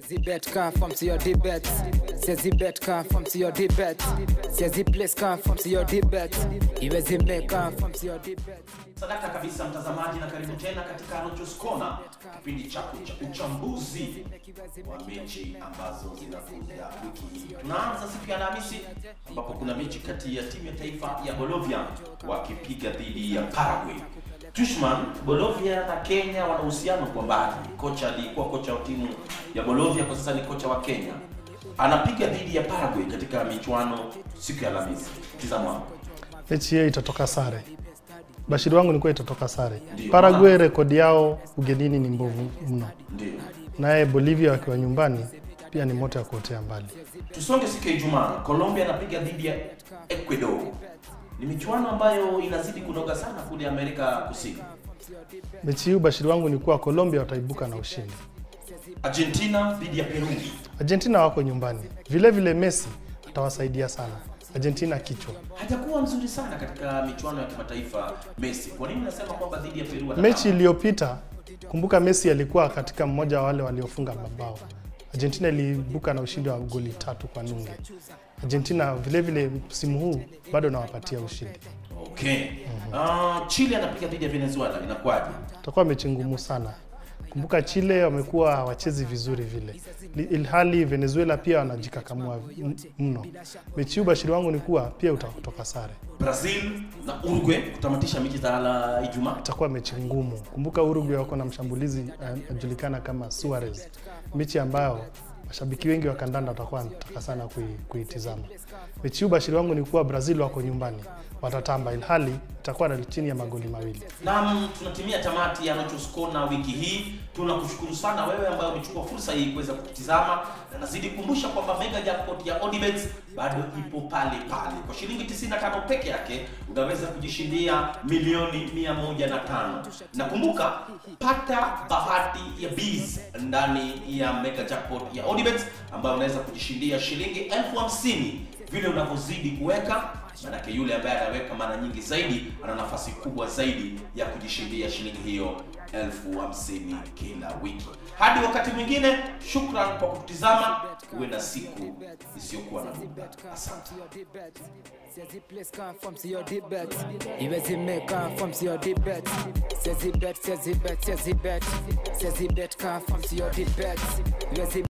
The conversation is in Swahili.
Siezi bet confirm to your debate. Siezi bet confirm to your debate. Siezi place confirm to your debate. Iwezi make confirm to your debate. Sadaka kabisa mtazamaji, na karibu tena katika Rochos Corner, kipindi chako cha uchambuzi wa mechi ambazo zinakuja wiki hii. Tunaanza siku ya Alhamisi ambapo kuna mechi kati ya timu ya taifa ya Bolivia wakipiga dhidi ya Paraguay. Tushman, Bolivia na Kenya wana uhusiano kwa mbali. Kocha alikuwa kocha wa timu ya Bolivia, kwa sasa ni kocha wa Kenya. Anapiga dhidi ya Paraguay katika michuano siku ya Alhamisi. Tizama hapo. mechi hiyo itatoka sare. Bashiri wangu ni kuwa itatoka sare. Ndio. Paraguay rekodi yao ugenini ni mbovu mno, Ndio. naye Bolivia wakiwa nyumbani pia ni moto ya kuotea mbali. Tusonge siku ya Ijumaa, Colombia anapiga dhidi ya Ecuador. Ni michuano ambayo inazidi kunoga sana kule Amerika Kusini. Mechi hii ubashiri wangu ni kuwa Colombia wataibuka na ushindi. Argentina dhidi ya Peru. Argentina wako nyumbani, vile vile Messi atawasaidia sana. Argentina kichwa. Hajakuwa mzuri sana katika michuano ya kimataifa Messi. Kwa nini nasema kwamba dhidi ya Peru atapata? Mechi iliyopita, kumbuka Messi alikuwa katika mmoja wa wale waliofunga mabao. Argentina iliibuka na ushindi wa goli tatu kwa nunge. Argentina vile vile msimu huu bado nawapatia ushindi. Okay. Ah, Chile anapiga dhidi ya Venezuela. Inakuwaje? Itakuwa mechi ngumu sana. Kumbuka Chile wamekuwa hawachezi vizuri vile, Li- ilhali Venezuela pia wanajikakamua m- mno. Mechi hii ubashiri wangu ni kuwa pia utatoka sare. Brazil na Uruguay kutamatisha mechi za la Ijumaa. itakuwa mechi ngumu. Kumbuka Uruguay wako na mshambulizi eh, anajulikana kama Suarez, mechi ambayo mashabiki wengi wa kandanda watakuwa wanataka sana kui- kuitizama. Mechi hii ubashiri wangu ni kuwa Brazil wako nyumbani watatamba, ilhali itakuwa na chini ya magoli mawili. Naam, tunatimia tamati ya Nochos Corner wiki hii. Tunakushukuru sana wewe ambaye umechukua fursa hii kuweza kutizama, na nazidi kukumbusha kwamba mega jackpot ya Odibets bado ipo pale pale. Kwa shilingi 95 peke yake unaweza kujishindia milioni 105. Na kumbuka, pata bahati ya bees ndani ya mega jackpot ya Odibets ambayo unaweza kujishindia shilingi elfu hamsini vile unavyozidi kuweka Manake yule ambaye anaweka mara nyingi zaidi ana nafasi kubwa zaidi ya kujishindia shilingi hiyo elfu hamsini kila wiki. Hadi wakati mwingine, shukran kwa kutizama. Uwe na siku isiyokuwa na muda. Asante. Siezi place confirm to your debate. Iwezi make confirm to your debate. Siezi bet, siezi bet, siezi bet. Siezi bet confirm to your debate. Iwezi